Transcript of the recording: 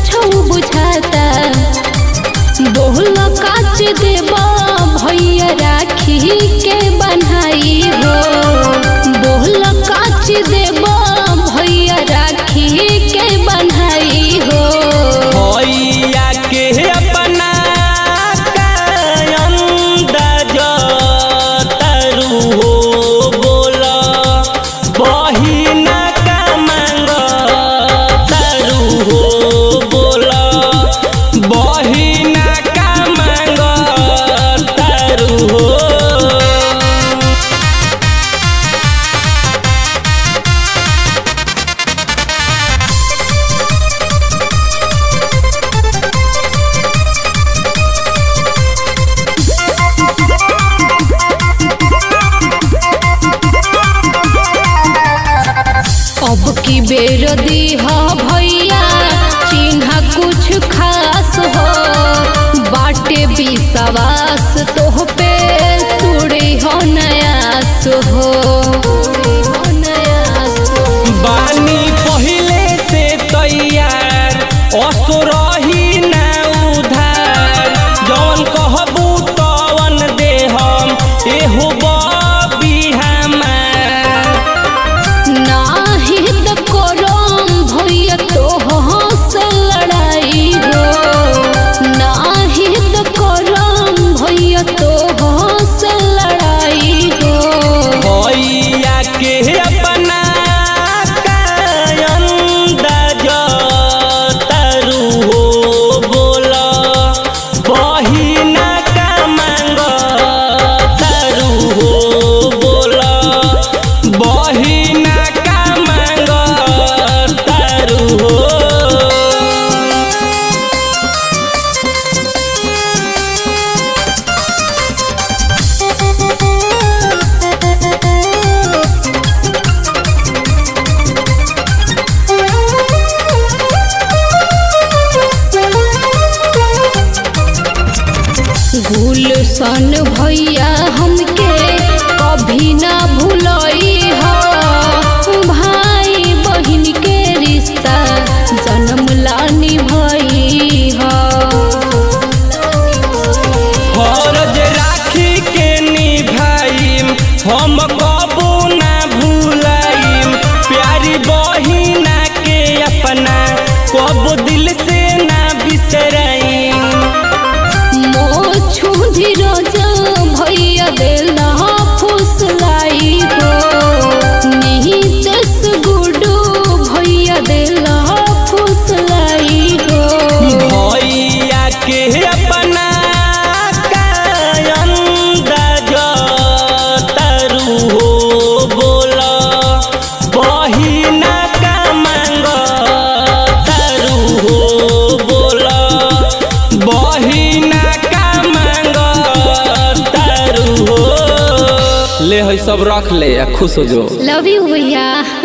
कुछ बुझाता बोल काच देबा भैया राखी के बनाई हो बोल काच देबा भैया राखी के बनाई हो भैया के अपना अंदाज तरु हो बोला बहिना का मांग तरु हो बोला बहिना का मांग तरु हो अब की बेर दीह भैया चिन्हा कुछ खास हो बाटे विश्वास तोह पे तुड़े हो नयास हो बानी पहिले से तैयार असुरही ना उधार जवन कहबू तवन देहम एहो बबी हमार नाही त करम भैया तोह से लड़ाई हो नाही त करम भैया तोह से लड़ाई हो भैया के अपना अंदाज तरु हो बोला बहिना का मांग तरु हो बोला बहिना का मांग तरु हो गुलशन भैया हमके कभी ना भूलई हो भाई बहन के रिश्ता जन्म लानी भई हो फरज राखी के निभाइम हम कबो ना भूलाइम प्यारी बहिना के अपना कबो दिल से ना बिसराइम मोछू धीरज भैया देला फुसलाई हो नीचस गुडू भैया देला फुसलाई हो भैया के अपना अंदाज तरु हो बोला बहिना का मांग तरु हो बोला बहिना का मांग तरु हो ले है सब रख ले आ खुश हो जो लव यू भैया